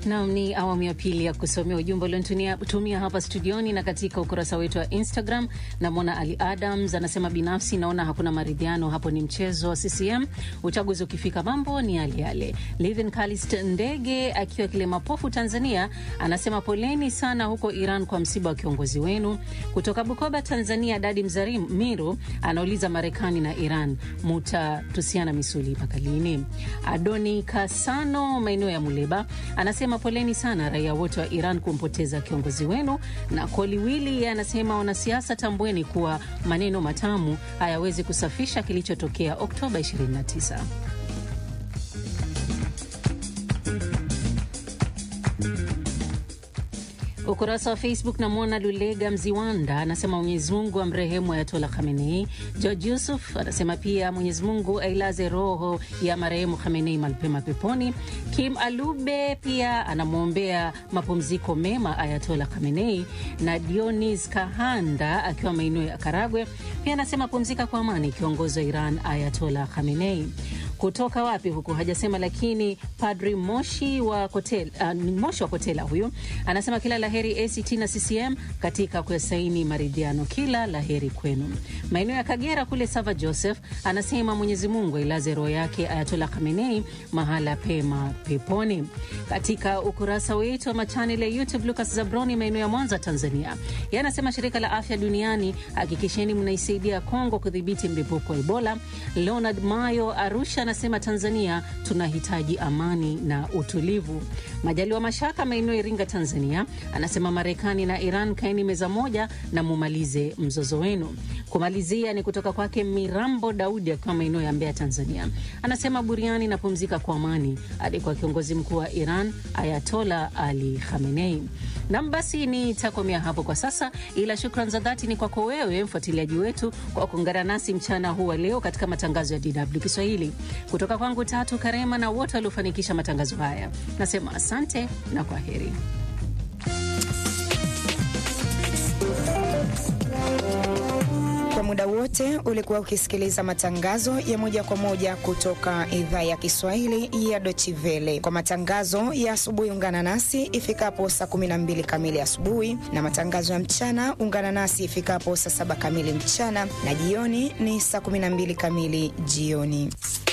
Nam ni awamu ya pili ya kusomea ujumbe uliotumia hapa studioni na katika ukurasa wetu wa Instagram. Namwona Ali Adams anasema, binafsi naona hakuna maridhiano hapo, ni mchezo wa CCM. Uchaguzi ukifika mambo ni yale yale. Livin Kalist Ndege akiwa Kilemapofu, Tanzania, anasema poleni sana huko Iran kwa msiba wa kiongozi wenu. Kutoka Bukoba, Tanzania, Dadi Mzamiru anauliza Marekani na Iran mutatusiana misuli mpaka lini? Adoni Kasano maeneo ya Muleba anasema poleni sana raia wote wa Iran kumpoteza kiongozi wenu. Na Koliwili anasema wanasiasa, tambueni kuwa maneno matamu hayawezi kusafisha kilichotokea Oktoba 29. Ukurasa wa Facebook namwona Lulega Mziwanda anasema Mwenyezi Mungu amrehemu Ayatola Khamenei. George Yusuf anasema pia Mwenyezi Mungu ailaze roho ya marehemu Khamenei malpema peponi. Kim Alube pia anamwombea mapumziko mema Ayatola Khamenei, na Dionis Kahanda akiwa maeneo ya Karagwe pia anasema pumzika kwa amani kiongozi wa Iran Ayatola Khamenei. Kutoka wapi huku hajasema, lakini Padri Moshi wa Kotela, uh, Moshi wa Kotela huyu anasema kila laheri ACT na CCM katika kuyasaini maridhiano, kila laheri kwenu. Maeneo ya Kagera kule Sava Joseph anasema Mwenyezi Mungu ailaze roho yake Ayatola Khamenei mahala pema peponi. Katika ukurasa wetu wa machanel ya YouTube, Lucas Zabroni maeneo ya Mwanza Tanzania, yeye anasema shirika la afya duniani hakikisheni mnaisaidia Kongo kudhibiti mlipuko wa Ebola. Leonard Mayo Arusha anasema Tanzania tunahitaji amani na utulivu. Majaliwa Mashaka maeneo ya Iringa Tanzania anasema Marekani na Iran kaeni meza moja na mumalize mzozo wenu. Kumalizia ni kutoka kwake Mirambo Daudi akiwa maeneo ya Mbeya Tanzania, anasema buriani na pumzika kwa amani hadi kwa kiongozi mkuu wa Iran Ayatola Ali Khamenei. Nam, basi nitakomea hapo kwa sasa, ila shukran za dhati ni kwako wewe mfuatiliaji wetu kwa kuungana nasi mchana huu wa leo katika matangazo ya DW Kiswahili. Kutoka kwangu Tatu Karema na wote waliofanikisha matangazo haya, nasema asante na kwa heri. Kwa muda wote ulikuwa ukisikiliza matangazo ya moja kwa moja kutoka idhaa ya Kiswahili ya Deutsche Welle. Kwa matangazo ya asubuhi, ungana nasi ifikapo saa 12 kamili asubuhi, na matangazo ya mchana ungana nasi ifikapo saa 7 kamili mchana, na jioni ni saa 12 kamili jioni.